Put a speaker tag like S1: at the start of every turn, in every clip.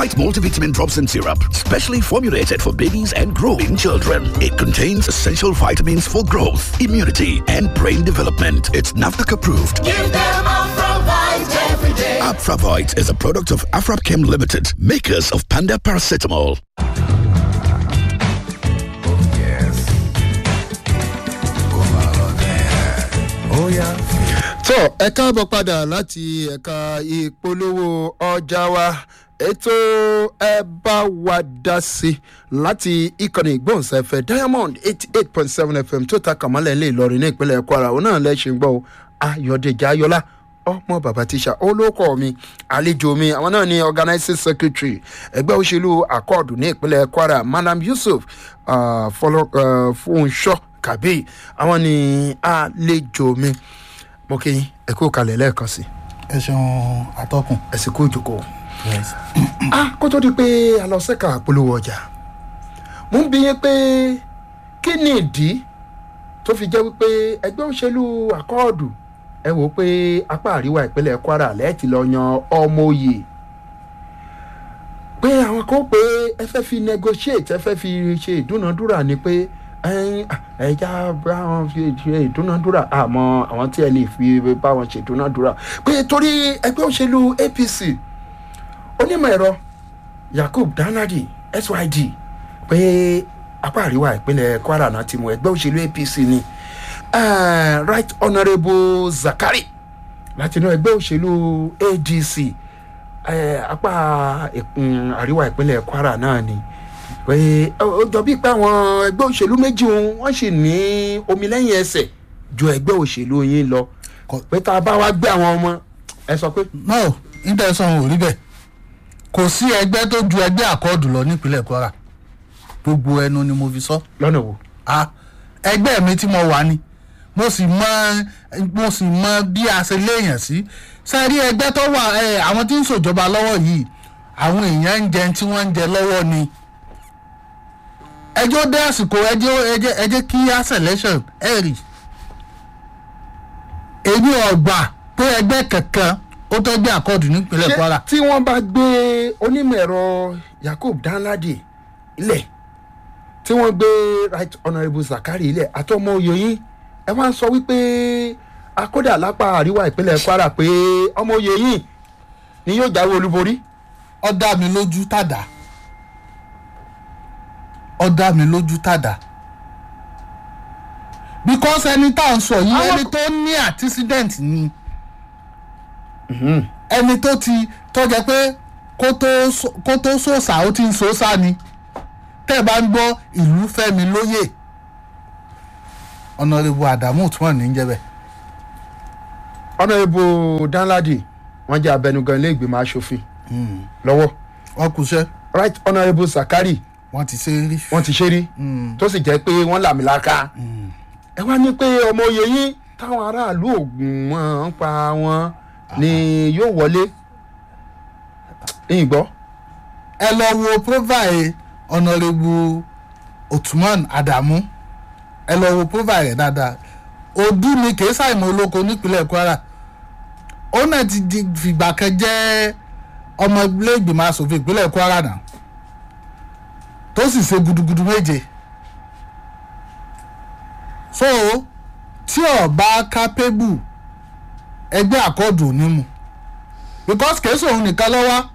S1: Purolite multivitamin drops and syrup, specially formulated for babies and growing children. It contains essential vitamins for growth, immunity, and brain development. It's NAFDAC approved.
S2: Give them Afravite every day.
S1: Afravite is a product of Afrapchem Limited, makers of Panda Paracetamol.
S3: tó ẹ káàbọ̀ padà láti ẹ̀ka ìpolówó ọjà wa ètò ẹ bá wa dá sí láti ìkànnì ìgbóhùnsáfẹ́ diamond eighty eight point seven fm tó ta kàmọ́lẹ̀ ilé ìlọrin ní ìpínlẹ̀ kwara òun náà lẹ́sìn gbọ́ ayọ̀dẹ̀jà ayọ̀lá ọmọ bàbá tíṣà olóko mi àlejò mi àwọn náà ni organizing secretary ẹgbẹ́ òṣèlú akọ́ọ̀dù ní ìpínlẹ̀ kwara madam yusuf uh, fúnṣọ́ kàbí àwọn ni àlejò mi mo kí yín ẹ kú kalẹ̀ lẹ́ẹ̀kan sí
S4: ẹ ṣeun atọ́kùn.
S3: ẹ sì kú ìjókòó. ah kó tó di pé a lọ sẹ́ka polówó ọjà mo ń bi yín pé kí ni ìdí tó fi jẹ́ wípé ẹgbẹ́ òṣèlú akọ́ọ̀dù ẹ wò ó pé apá àríwá ìpínlẹ̀ kwara lẹ́ẹ̀tì lọ yan ọmọ òye pé àwọn kan pé ẹ fẹ́ fi negotiate ẹ fẹ́ fi ṣe ìdúnadúrà ni pé ẹja bá wọn fi ṣe ìdúnadúrà àmọ́ àwọn tí ẹ lè fi bá wọn ṣe ìdúnadúrà pé torí ẹgbẹ́ òṣèlú apc onímọ̀ ẹ̀rọ yakub danadi syd pé apá àríwá ìpínlẹ̀ kwara náà ti mú ẹgbẹ́ òṣèlú apc ni uh, right honourable zakari láti inú ẹgbẹ́ òṣèlú adc uh, apá um, àríwá ìpínlẹ̀ kwara náà ni pé ó jọ bíi pé àwọn ẹgbẹ́ òṣèlú méjì wọ́n sì ní omi lẹ́yìn ẹsẹ̀ ju ẹgbẹ́ òṣèlú yín lọ pé tá a bá wá gbé àwọn ọmọ ẹ sọ pé.
S4: no intanet ò rí bẹ́ẹ̀ kò sí ẹgbẹ́ tó ju ẹgbẹ́ àkọọ́dù lọ nípínlẹ̀ kwara gbogbo ẹnu ni mo fi sọ.
S3: lọ́nà wo.
S4: a ẹgbẹ́ mi tí mo wà ni mo sì mọ mo sì mọ bí a ṣe léèyàn sí sẹ́rí ẹgbẹ́ tó wà àwọn tí ń ṣòjọba lọ́wọ́ yìí àwọn èèyàn ń jẹun tí wọ́n ń jẹ lọ́wọ́ ni ẹjọ́ dé àsìkò ẹjọ́ ẹjẹ́ ẹjẹ́ kí á selection ẹ rí èmi ọgbà pé ẹgbẹ́ kankan ó tó gbé àkọọdù nípínlẹ̀ kwara.
S3: tí wọ́n bá gbé onímọ̀ ẹ̀rọ yakub danladi ilẹ̀ tí wọ́n gbé right honourable zakari ilẹ̀ àtọmọ oyè ẹ wá ń sọ wípé akódà lápá àríwá ìpínlẹ̀ kwara pé ọmọ oyè yìí ni yóò jáwé olúborí.
S4: ọ dá mi lójú tàdá ọ dá mi lójú tàdá because ẹni tá à ń sọ yìí ẹni tó ní accident ni ẹni tó ti tọ́jà pé kó tó sòsà ó ti ń sòsà ni tẹ́ ẹ bá ń gbọ́ ìlú fẹ́mi lóye ọ̀nàrẹ́bù àdàmú tí wọ́n ní í jẹ́ bẹ́ẹ̀.
S3: ọ̀nàrẹ́bù danladi wọ́n jẹ́ abẹnugan ilé ìgbìmọ̀ asòfin lọ́wọ́.
S4: wọ́n kú iṣẹ́.
S3: right honourable zakari
S4: wọ́n ti ṣe rí.
S3: wọ́n ti ṣe rí tó sì jẹ́ pé wọ́n làmìlaka ẹ wá ní pé ọmọ oyè yín táwọn aráàlú ògùn wọn ń pa wọn ni yóò wọlé ìgbọ́.
S4: ẹ lọ wo profile ọ̀nàrẹ́bù ottoman adamu ẹ lọ wo profile rẹ̀ dáadáa odu ni kì í ṣàìmọ̀ olóko nípínlẹ̀ kwara ó náà ti di fìgbà kan jẹ́ ọmọ ilé ìgbìmọ̀ asòfin ìpínlẹ̀ kwara náà tó sì ṣe gudugudu méje so tí ọba kápẹ́bù ẹgbẹ́ àkọ́dù onímù because kèésì òun nìkan lọ́wọ́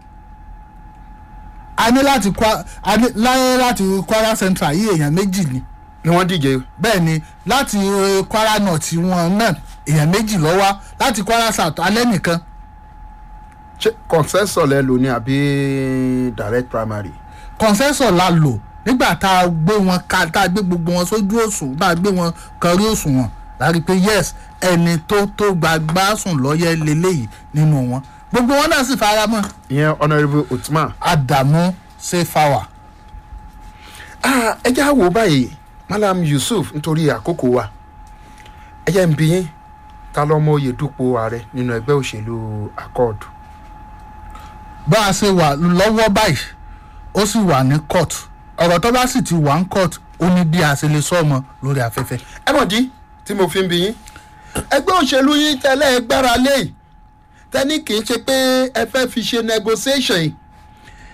S4: a ní láti a ní láyé láti kwara central yìí èèyàn méjì ni.
S3: ni wọ́n díje.
S4: bẹ́ẹ̀ ni láti kwara north wọn náà èèyàn méjì lọ́wọ́ láti kwara south alẹ́ nìkan.
S3: ṣé consensus lẹ lò ní àbí direct primary
S4: consensus la lò nígbà tá a gbé wọn ká tá a gbé gbogbo wọn sójú òsùn tá a gbé wọn kọrí òsùn wọn láti pé yes ẹni tó tó gbàgbá sùn lọ́yẹ́ lélẹ́yìí nínú wọn gbogbo wọn náà sì fara mọ́.
S3: ìyẹn honourable otman.
S4: adamu sefawa.
S3: ẹ jẹ́ àwò báyìí malam yusuf nítorí àkókò wa ẹ jẹ́ ń bí yín ta lọ́mọ oyè dúpọ̀ ààrẹ nínú ẹgbẹ́ òṣèlú accord.
S4: bá a ṣe wà lọ́wọ́ báyìí ó sì wà ní court ọ̀rọ̀ tó bá sì ti wà ní court ó ní bí a ṣe lè sọ ọmọ lórí afẹ́fẹ́.
S3: ẹ mọ̀ dí tí mo fi ń bi yín ẹgbẹ́ òṣèlú yín tẹ́lẹ̀ gbára lé tẹ́ni kì í ṣe pé ẹ fẹ́ fi ṣe negotiation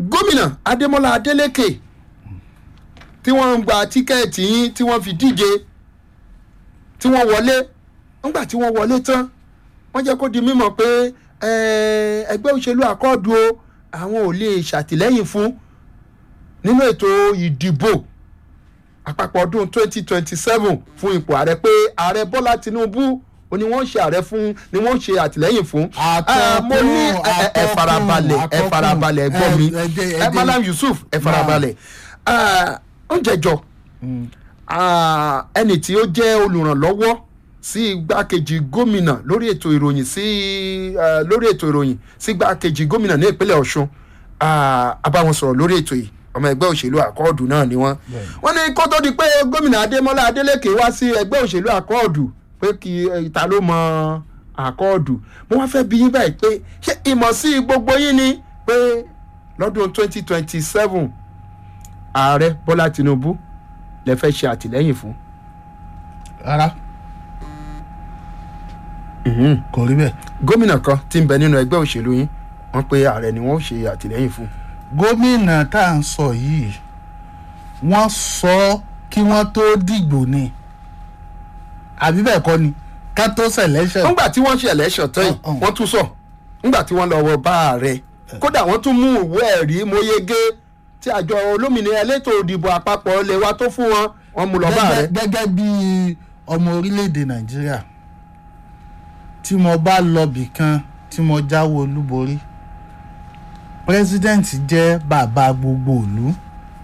S3: gómìnà adémọlá adélèké tí wọ́n ń gba tíkẹ́ẹ̀tì yín tí wọ́n fi díje tí wọ́n wọlé nígbà tí wọ́n wọlé tán wọ́n jẹ́ kó di mímọ̀ pé eh, ẹgbẹ́ òṣèlú àkọọ́dù o àwọn ò lè ṣàtìlẹ́yìn fún nínú ètò ìdìbò àpapọ̀ ọdún 2027 fún ipò ààrẹ pé ààrẹ bọ́lá tinubu ó ní wọ́n ṣe ààrẹ fún ni wọ́n ṣe àtìlẹ́yìn fún. Ah, mo ní ẹ- ẹ- ẹ
S4: atọ́kùn,
S3: farabalẹ̀ ẹ
S4: atọ́kùn.
S3: farabalẹ̀ ẹ gbọ́ mi
S4: Ẹ- ẹ jẹ́- ẹ
S3: ẹ
S4: jẹ́-
S3: malam yusuf ẹ farabalẹ̀ Ah, ó jẹjọ Ah, ẹni tí ó jẹ́ olùrànlọ́wọ́ sí igbákejì gómìnà lórí ètò ìròyìn sí eh, lórí ètò ìròyìn sí igbákejì gómìnà ní ìpínlẹ̀ ọ̀ṣun Ah, a bá wọn sọ̀rọ̀ lórí ètò yìí ọmọ ẹgbẹ́ òṣèlú àkọọ́dù náà ni wọ́n wọ́n ní kó tó di pé gómìnà adémọlá adélèké wá sí ẹgbẹ́ òṣèlú àkọọ́dù pé kí eh, ta ló mọ àkọọ́dù mo wá fẹ́ bí yín báyìí pé ṣé ìmọ̀ sí gbogbo yín ni pé lọ́dún twenty twenty seven ààrẹ bọ́lá tinubu lè fẹ́ ṣe àtìlẹ́yìn fún.
S4: rárá kò rí bẹ́ẹ̀.
S3: gómìnà kan tí ń bẹ nínú ẹgbẹ́ òṣèlú yín wọ́n pe ààrẹ ni wọ́n ṣe àtìlẹ́yìn fún.
S4: gómìnà tá à ń sọ yìí wọ́n sọ ọ́ kí wọ́n tó dìgbò ni àbí bẹ́ẹ̀ kọ́ ni ká tó selection.
S3: nígbà tí wọ́n ṣe election tán yìí
S4: Uh-uh.
S3: wọ́n tún sọ nígbà tí wọ́n lọ wọ bá ààrẹ kódà wọ́n tún mú ìwé ẹ̀rí mọ́yégé tí àjọ olómìnira elétò òdìbò àpapọ̀ lè wá tó fún wọn wọ́n mú lọ bá ààrẹ.
S4: gẹ́gẹ́ gẹ́gẹ́ bí ọmọ orílẹ̀-èdè nàìjíríà tí mo bá lọ bì kan tí mo jáwé olúborí president jẹ́ bàbá gbogbo ìlú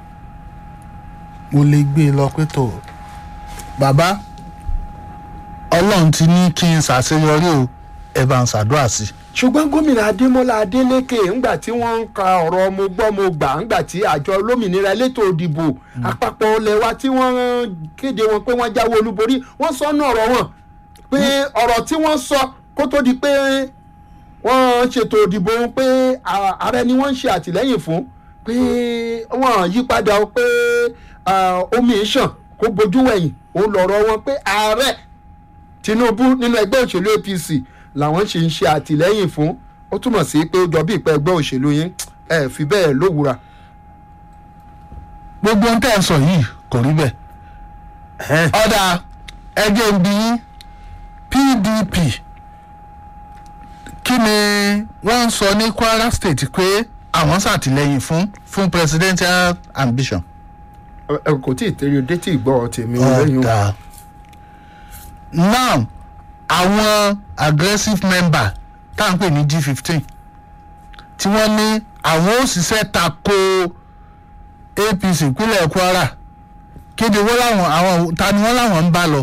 S4: mo lè gbé e lọ pé tó bàbá ọlọ́run ti ní kí n ṣàṣeyọrí o ẹ bá ń ṣàdúrà sí i.
S3: ṣùgbọ́n gómìnà adémọlá adélèké ńgbà tí wọ́n ń ka ọ̀rọ̀ mo gbọ́ mo gbà ńgbà tí àjọ olómìnira elétò òdìbò àpapọ̀ ilẹ̀ wa tí wọ́n kéde wọn pé wọ́n jáwé olúborí wọ́n sọ ọ́nà ọ̀rọ̀ wọn pé ọ̀rọ̀ tí wọ́n sọ kó tó di pé wọ́n ṣètò òdìbò wọn pé à- ààrẹ ni wọ́n ń ṣe àtìlẹ́yìn fún pé wọ́n yí padà o pé ah, omi ìṣàn kó bojú wẹ̀yìn òun lọ̀rọ̀ wọn pé ààrẹ tinubu nínú ẹgbẹ́ òṣèlú apc làwọn ṣe ń ṣe àtìlẹ́yìn fún ó túmọ̀ sí pé ó jọ bí ìpẹ́ ẹgbẹ́ òṣèlú yín ẹ fi bẹ́ẹ̀ lówùra.
S4: gbogbo ohun tẹ́ ẹ sọ yìí kò rí bẹ́ẹ̀. ọ̀dà ẹgbẹ́ ń bí pdp kí ni wọ́n ń sọ ní kwara state pé àwọn ṣàtìlẹ́yìn fún fún presidential ambition.
S3: ẹ ẹ kò tí ì tẹ́lẹ̀ dé tí ìgbọ́ tèmi lẹ́yìn o.
S4: ọ̀dà now àwọn aggressive member tá à ń pè ní g fifteen tí wọ́n ní àwọn òṣìṣẹ́ tako apc ìpínlẹ̀ kwara kéde wọ́n láwọn àwọn ta ni wọ́n láwọn ń bá lọ.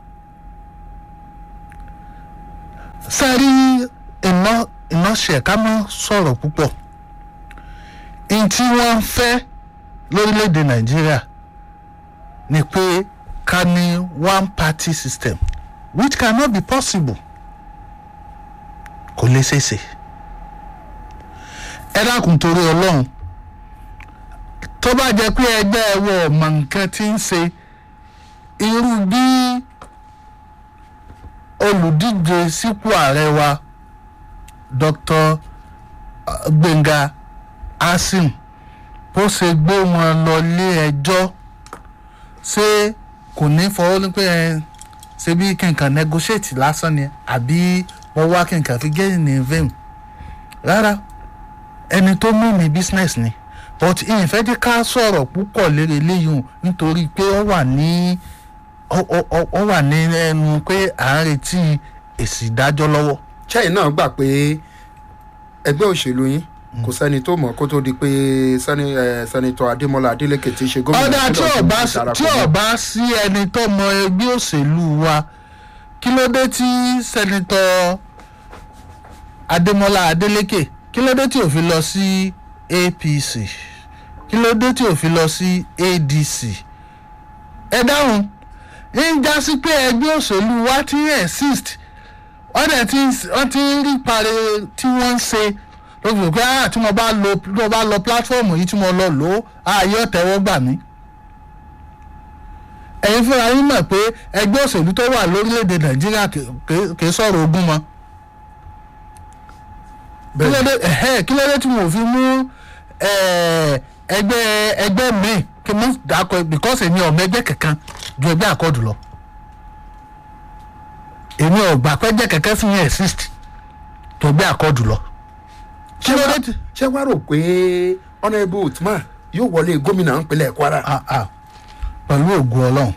S4: sẹ́rí iná iná ṣẹ̀ ká mọ́ sọ̀rọ̀ púpọ̀ n tí wọ́n ń fẹ́ lórílẹ̀‐èdè nàìjíríà ni pé ká ní one party system which cannot be possible kò lè ṣeéṣe ẹ dákun torí ọlọ́run tó bá jẹ́ pé ẹgbẹ́ ẹwọ́ ọmọ nǹkan tí ń ṣe irú bí olùdíje sípò ààrẹ wa dr gbẹ̀ngà asim bó ṣe gbé wọn lọ lé ẹjọ́ ṣé kò ní fọwọ́ ní pé ẹ ṣe bí kìnkan negotiate lásán ni àbí wọ́n wá kìnkan fi gé ní vein rárá ẹni tó mú mi business ni but ìyìnfẹ́ jẹ́ ká sọ̀rọ̀ púpọ̀ lérí eléyìí hùn nítorí pé ó wà ní ó- ó ó- ó wà ní ẹnu pé à ń retí èsì ìdájọ́ lọ́wọ́.
S3: chẹ́yìn náà gbà pé ẹgbẹ́ òṣèlú yín kò sẹ́ni tó mọ̀ kó tó di pé sẹ́ni- eh, sẹ́nitọ́ adémọlá adélèké ti ṣe gómìnà
S4: ọ̀dà tí
S3: ìpínlẹ̀
S4: ọba
S3: Ọ̀ṣun ti darapọ̀
S4: tí
S3: mọ́.
S4: ọba sí ẹni tó mọ ẹgbẹ́ òṣèlú wa kí ló dé tí sẹ́nitọ́ adémọlá adélékè kí ló dé tí ò fi lọ sí apc kí ló dé tí ò fi lọ sí adc ẹ dáhùn ń já sí pé ẹgbẹ́ òṣèlú wa ti ń exist wọ́n dẹ̀ ti ń- wọ́n ti ń rí pare tí wọ́n ń ṣe ló fi rò pé ah tí mo bá lo tí mo bá lọ pílátífọ̀mù yìí tí mo lọ lò ó ààyè ọ̀tẹ̀wọ́ gbà mí. ẹ̀yin fúnra yín mọ̀ pé ẹgbẹ́ òṣèlú tó wà lórílẹ̀‐èdè nàìjíríà kì- kì- kì í sọ̀rọ̀ ogún mọ́. kí ló dé ẹ̀hẹ́, kí ló dé tí mo fi mú eh, ẹgbẹ́ ẹgbẹ́ mi kí mo dàkọ because èmi ọ̀mọ ẹgbẹ́ kankan ju ẹgbẹ́ àkọọ̀dù lọ èmi ò gbà pé ẹgbẹ́ kankan sì yẹn exist ju ẹgbẹ́ àkọọ̀dù lọ.
S3: ṣé wàá ṣé wàá rò pé honourable utman yóò wọlé gómìnà ìpínlẹ̀ kwara.
S4: Ah, ah. pẹ̀lú ògùn ọlọ́run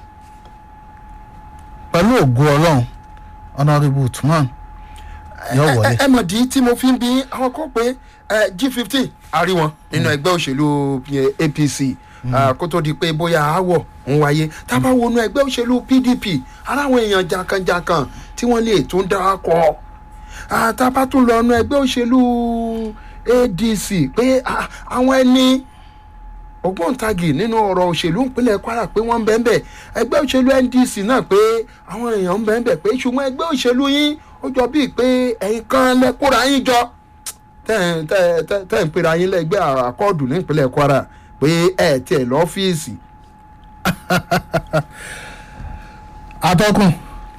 S4: pẹ̀lú ògùn ọlọ́run honourable utman yóò
S3: ẹ
S4: wọlé.
S3: ẹ mọ̀ dí tí mo fi ń bí àwọn kan pé g fifteen àrí wọn nínú ẹgbẹ́ òṣèlú eh, apc ah, kó tó di pé bóyá aáwọ̀ ń wáyé tá a bá wọnú ẹgbẹ́ òṣèlú pdp aláwọn èèyàn jankan-jankan tí wọ́n lè tún dákọ̀ Ah, tá a bá tún lọ nu ẹgbẹ́ òṣèlú adc pé ah, àwọn ẹni ògbóǹtagì nínú ọ̀rọ̀ òṣèlú ìpínlẹ̀ kwara pé wọ́n ń bẹ́ẹ̀ bẹ́ẹ̀ ẹgbẹ́ òṣèlú ndc náà pé àwọn èèyàn ń bẹ́ẹ̀ bẹ́ẹ̀ pé ṣùgbọ́n ẹgbẹ́ òṣèlú yín ó jọ bíi pé ẹ̀yin kan lẹ́kúra yín jọ tẹ́ tẹ́ tẹ́ tẹ́ ń pera yín lẹ́gbẹ́ àkọọ́dù ní ìpínlẹ̀ kwara pé ẹ̀ tiẹ̀ lọ́fíìsì.
S4: atọ́kùn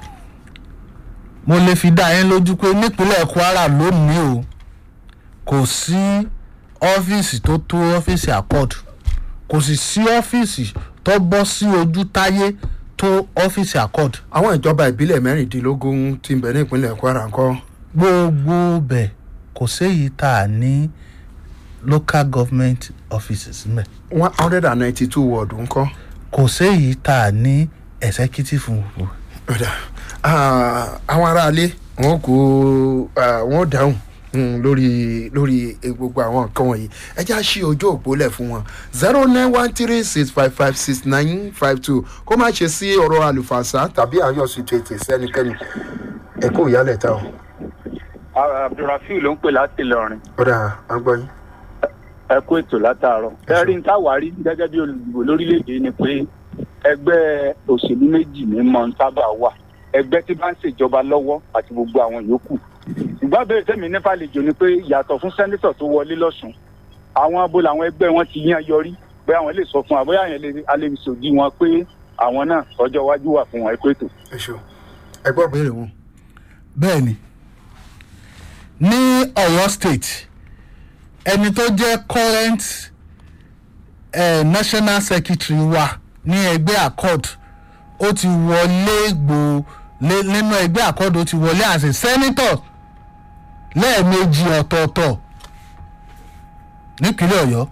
S4: mo lè fi dá yín lójú pé nípínlẹ̀ kwara lónìí o kò sí ọ́fíìsì tó tó ọ́fíìsì accord kò sì sí ọ́fíìsì tó bọ́ sí ojú táyé tó ọ́fíìsì accord
S3: àwọn ìjọba ìbílẹ̀ mẹ́rìndínlógún ti ń bẹ ní ìpínlẹ̀ kwara ńkọ́.
S4: gbogbo bẹ̀ kò séyìí tá a ní local government offices mẹ́
S3: one hundred and ninety two ward ńkọ́.
S4: kò séyìí tá a ní executive ward.
S3: ọ̀dà ah, àwọn aráalé wọn kò ah, wọn dáhùn mm, lórí lórí eh, gbogbo àwọn nǹkan wọ̀nyí ẹ já sí ojú òpó lẹ̀ fún wọn zero nine one three six five five six nine five two kó má ṣe sí ọ̀rọ̀ àlùfànṣá tàbí àyọ̀sí tètè sẹ́nikẹ́ni ẹ kó ìyálẹ̀ ta o.
S5: abdulrafiu ló ń pè láti ìlọrin
S3: ọ̀dà agbọ́yìn.
S5: ẹ kó ètò látàárọ̀ ẹrí ń táwárí gẹ́gẹ́ bí olùdìbò lórílẹ̀‐èdè ni pé ẹgbẹ́ òṣèlú méjì ní mọ̀ ń sábà wà ẹgbẹ́ tí bá ń ṣèjọba lọ́wọ́ àti gbogbo àwọn yòókù ṣùgbọ́n abẹ́rẹ́ tẹ̀mí nípa àlejò ni pé yàtọ̀ fún sẹ́ńtítọ̀ tó wọlé lọ́sùn àwọn abo làwọn ẹgbẹ́ wọn ti yan yọrí pé àwọn lè sọ fún wa bóyá àwọn lè- a lè sòdí wọn pé àwọn náà ọjọ́ iwájú wà fún wọn ẹ kó ètò.
S3: ẹ ṣeun ẹ gbọ́ béèrè wọn.
S4: bẹ́ẹ̀ ni ní ọ̀yọ́ state ẹni tó jẹ́ current eh, national secretary wa ní ẹgbẹ́ accord ó ti wọlé gbò lé- nínú ẹgbẹ́ accord ó ti wọlé as a senator lẹ́ẹ̀mejì ọ̀tọ̀ọ̀tọ̀ nípínlẹ̀ ọ̀yọ́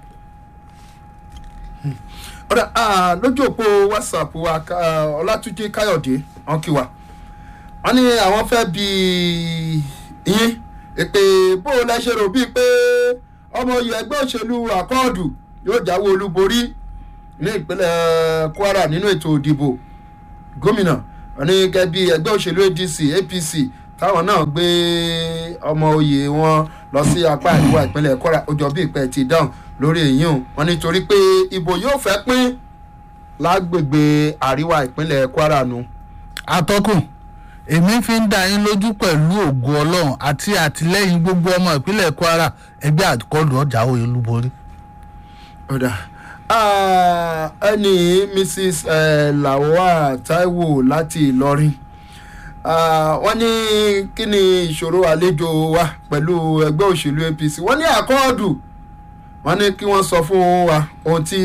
S3: ọ̀dà ah, lójú òpó whatsapp wa ká- ọlátúnjì káyọ̀dé wọn kí wa wọn ní àwọn fẹ́ bí yín èpè bó o lẹ ṣe rò bíi pé ọmọ oyè ẹgbẹ́ òṣèlú àkọọ́dù yóò jáwé olúborí ní ìpínlẹ̀ kwara nínú ètò ìdìbò gómìnà wọn ní gẹ́gẹ́ bí ẹgbẹ́ òṣèlú adc apc táwọn náà gbé ọmọ oyè wọn lọ sí apá àríwá ìpínlẹ̀ kwara ó jọ bí ìpẹ́ ti dáhùn lórí èyí o wọn nítorí pé ìbò yóò fẹ́ pín lágbègbè àríwá ìpínlẹ̀ kwara nu.
S4: atọ́kùn èmi fi ń dá yín lójú pẹ̀lú ògùn ọlọ́run àti àtìlẹ́yìn gbogbo ọmọ ìpínlẹ̀ kwara ẹgbẹ́ àkọlù ọjà òye olúborí.
S3: ọ̀dà Ah, ẹni mrs eh, lawal taiwo láti ìlọrin Ah, wọ́n ní kí ni ìṣòro àlejò wa pẹ̀lú ẹgbẹ́ òṣèlú apc wọ́n ní àkọọ́dù wọ́n ní kí wọ́n sọ fún wa ohun tí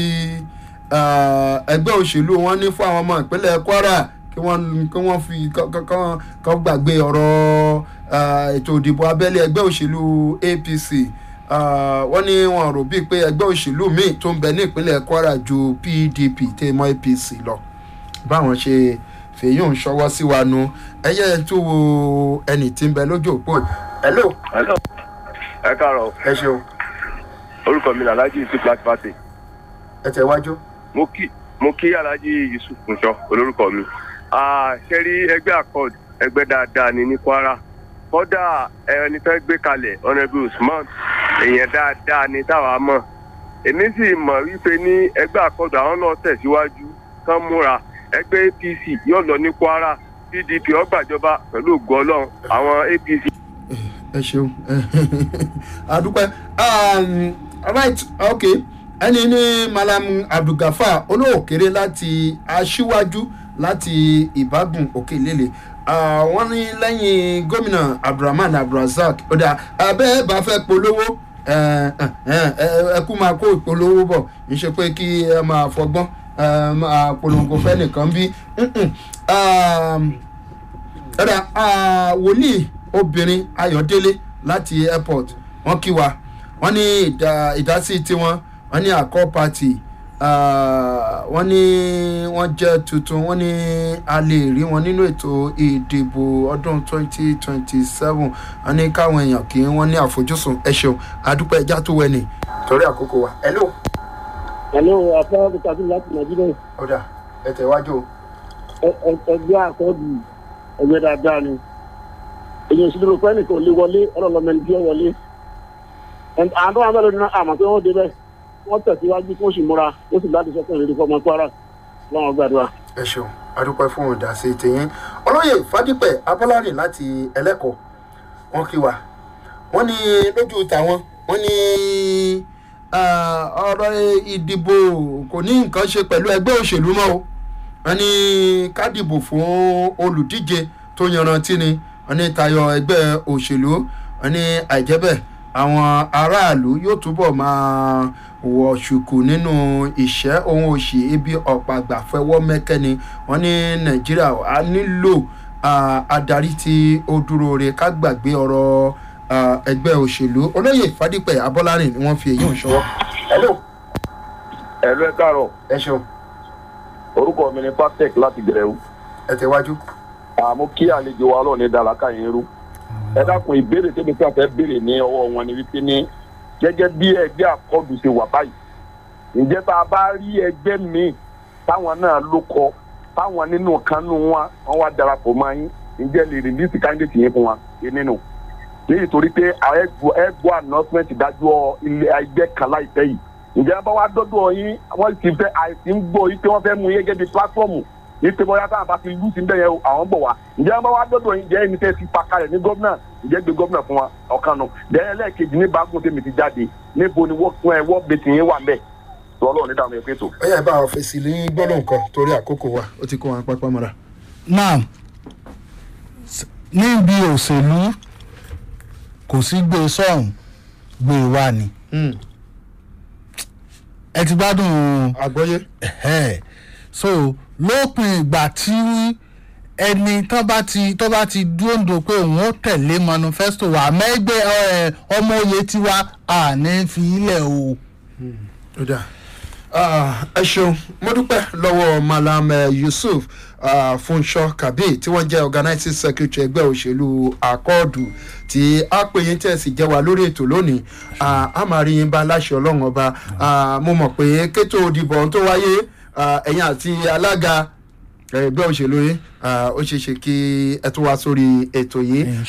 S3: ah, ẹgbẹ́ òṣèlú wọn ní fún àwọn ọmọ ìpínlẹ̀ kwara kí wọ́n kí wọ́n fi kán- kán- kán kán gbàgbé ọ̀rọ̀ ah, ètò ìdìbò abẹ́lé ẹgbẹ́ òṣèlú apc Ah, wọ́n ní wọn rò bíi pé ẹgbẹ́ òṣèlú míì tó ń bẹ ní ìpínlẹ̀ kwara ju pdp tẹ́ mọ́ apc lọ báwọn ṣe fèyí ń ṣọwọ́ sí wa nu ẹyẹ tó wo ẹnì tí ń bẹ lójú òpó yìí. hello
S6: hello ẹ káàárọ̀
S3: ẹ ṣeun
S6: orúkọ mi ni alhaji yusuf láti pàṣẹ
S3: ẹ tẹ wájú.
S6: mo kí mo kí alhaji yusuf nṣọ olórúkọ mi Ah, ṣe rí ẹgbẹ́ accord ẹgbẹ́ dáadáa ni ní kwara kódà ẹni fẹ́ gbé kalẹ̀ honourable usman èèyàn dáadáa ni táwa mọ̀ èmi sì mọ̀ wípé ní ẹgbẹ́ accord àwọn náà tẹ̀síwájú kán múra ẹgbẹ́ apc yóò lọ ní kwara pdp ọgbàjọba pẹ̀lú ògo ọlọ́run àwọn apc
S3: ẹ ṣeun adúpẹ́ um, alright ok ẹni ní malam abdulgafar olóòkèrè láti aṣíwájú láti ìbágùn òkè lélẹ̀ Ah, wọ́n ní lẹ́yìn gómìnà abdulrahman abdulrasaq ọ̀dà abẹ́ bá fẹ́ polówó ẹ ẹ ẹ ẹ kú máa kó ìpolówó bọ̀ ń ṣe pé kí ẹ máa fọgbọ́n ẹ máa polongo fẹ́ nìkan bí ẹ̀rọ wòlíì obìnrin ayọ̀délé láti airport wọ́n kí wa wọ́n ní ìdá- ìdásí tiwọn wọ́n ní àkọ́ party ah, wọ́n ní wọ́n jẹ́ tuntun wọ́n ní a lè rí wọn nínú ètò ìdìbò ọdún 2027 wọ́n ní káwọn èèyàn kí wọ́n ní àfojúsùn ẹ ṣeun àdúpẹ́ ẹja tó wẹ̀ ní torí àkókò wa hello
S7: hello afẹ́ bukatu láti nàìjíríà
S3: ọ̀dà ẹ tẹ̀wájú o.
S7: Ẹ- ẹ- ẹgbẹ́ àkọọ́dù ẹgbẹ́ dáadáa ni èyí ò sí dúró pẹ́ nìkan ò lè wọlé ọlọ́lọ́mọ ẹni bí ó wọlé And àwọn tó wà bẹ́ẹ̀ lónìí náà àmọ́ pé wọ́n débẹ̀ wọ́n tẹ̀síwájú kó sì múra ó sì láti sọ́kàn ìrírí fọmọ kwara lọ́wọ́ gbàdúrà.
S3: ẹ ṣeun adúpẹ́ fún ìdásí tìyín olóyè fadípẹ̀ abọ́lárìn láti ẹlẹ́kọ̀ọ́ wọn kí wa wọ́n ní lójú tàwọn wọ́n ní ah, ọ̀rọ̀ ìdìbò kò ní nǹkan ṣe pẹ̀lú ẹgbẹ́ òṣèlú mọ́ o wọ́n ní ká dìbò fún olùdíje tó yanrantí ni wọ́n ní tayọ ẹgbẹ́ òṣèlú wọ́n ní àìjẹ́bẹ̀ àwọn aráàlú yóò túbọ̀ máa wọ ṣùkù nínú ìṣẹ́ ohun òṣì ibi ọ̀pọ̀ àgbà fẹwọ́ mẹ́kẹ́ni wọ́n ní nàìjíríà á nílò ah, adarí tí ó dúró re ká gbàgbé ọ̀rọ̀ ah, ẹgbẹ́ òṣèlú olóyè fadípẹ̀ abọ́lárìn ni wọ́n fi èyí ń ṣọwọ́. hello
S8: ẹ̀lú ẹ̀ káàárọ̀
S3: ẹ ṣeun
S8: orúkọ mi ni patec láti gẹ̀rẹ́wù
S3: ẹ tẹ̀wájú.
S8: àmú kí àlejò wa lọ́ọ̀ ní dàlákà yẹn rú ẹ dákun ìbéèrè tẹ́mi tí a fẹ́ béèrè ní ọwọ́ wọn ni wípé ní gẹ́gẹ́ bí ẹgbẹ́ àkọọ́dù ṣe wà báyìí ǹjẹ́ tá a bá rí ẹgbẹ́ míì táwọn náà ló kọ táwọn nínú kanú wọn wọn wá darapọ̀ mọ́ yín ǹjẹ́ lè rìlíìsì káńdéètì yẹn fún wa yé nínú léyìí torí pé ẹgbọ́ announcement dájọ́ ilé ẹgbẹ́ kan láìpẹ́ yìí ǹjẹ́ bá wá dọ́dọ̀ yín wọ́n ti fẹ́ àìsí ń gbọ́ yín pé wọ́n fẹ́ mú yín gẹ́gẹ́ bí platform yín pé bóyá táwọn bá ti lù sí bẹ́ẹ̀ yẹn àwọn bọ̀ wá ǹjẹ́ bá wá dọ́dọ̀ yín jẹ́ ẹni tẹ́ ti pa kalẹ̀ ní gómìnà ǹjẹ́ gbé gómìnà fún wa ọ̀kan nù bẹ́ẹ̀ lẹ́ẹ̀kejì ní bágùn tèmi ti jáde níbo ni wọ́n fún ẹ wọ́n bẹ̀tì yín wà mẹ́ tọ́lọ́ ní dàmú ẹ̀pẹ́ tó.
S3: ó yẹ bá a fèsì ní gbọ́dọ̀ nǹkan torí àkókò wa ó ti kó wọn pápá mọ́ra.
S4: now s- níbi òṣèlú kò sí gbé sọ́hún gbé wá ni ẹ ti gbádùn
S3: àgbọ́yé.
S4: ẹ̀hẹ́. so lópin ìgbà tí ẹni tó bá ti tó bá ti dúró pé òun ó tẹ̀lé manifesto wa mẹ́gbẹ́ ẹ, ọmọ oyè tiwa àní fi ilẹ̀ o.
S3: ó dáa Ah, ẹ ṣeun mo dúpẹ́ lọ́wọ́ malam eh, yusuf ah, funṣọ kabi tí wọ́n jẹ́ organizing secretary ẹgbẹ́ òṣèlú akọ́ọ̀dù tí a pè yín tẹ̀ sí jẹ́ wa lórí ètò lónìí Ah, a máa rí yín bá láṣẹ ọlọ́run ọba Ah, mo mọ̀ pé kétò òdìbò ọ̀hún tó wáyé ah, ẹ̀yin àti alága ẹgbẹ́ òṣèlú yín ah, ó ṣeé ṣe kí ẹ tún wá sórí ètò yìí